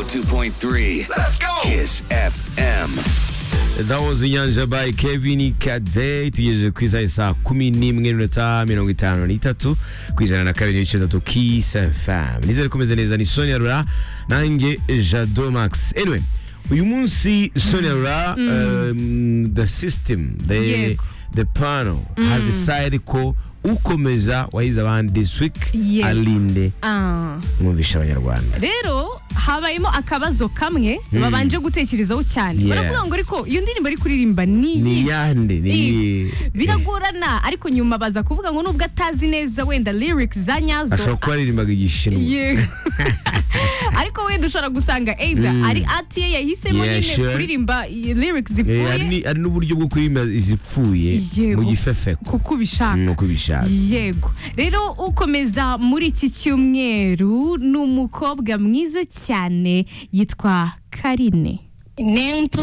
101.3. Let's go. Kiss FM. That was inyanja by Kevin Kade tugejeje ku isaha saa kumi n'imwe n'iminota mirongo itanu n'itatu ku ijana na kabiri n'ibice bitatu Kiss FM nizere kumeze neza ni Sonia Rura nanjye Jado Max anyway uyu munsi Sonia Rura um, the system the Yego. the panel has decided ko ukomeza wahize abandi this week Yego. alinde Ah. mwumvisha abanyarwanda rero habayemo akabazo kamwe babanje gutekerezaho cyane Yeah. baravuga ngo ariko iyo ndirimbo ari kuririmba ni ni iyihe? yande ni iyihe? biragorana ariko nyuma baza kuvuga ngo nubwo atazi neza wenda lyrics za nyazo ashobora kuba aririmbaga igishinwa Yego. ariko wenda ushobora gusanga either ari ati ye yahisemo Yeah, nyine sure. kuririmba i- lyrics Eh, hari zivuye ni- hari n'uburyo bwo kuririmba izipfuye Yego. mu gifefeko kuko ubishaka nuko ubishaka yego rero ukomeza muri iki cyumweru ni umukobwa mwiza cyane yitwa karine Nentu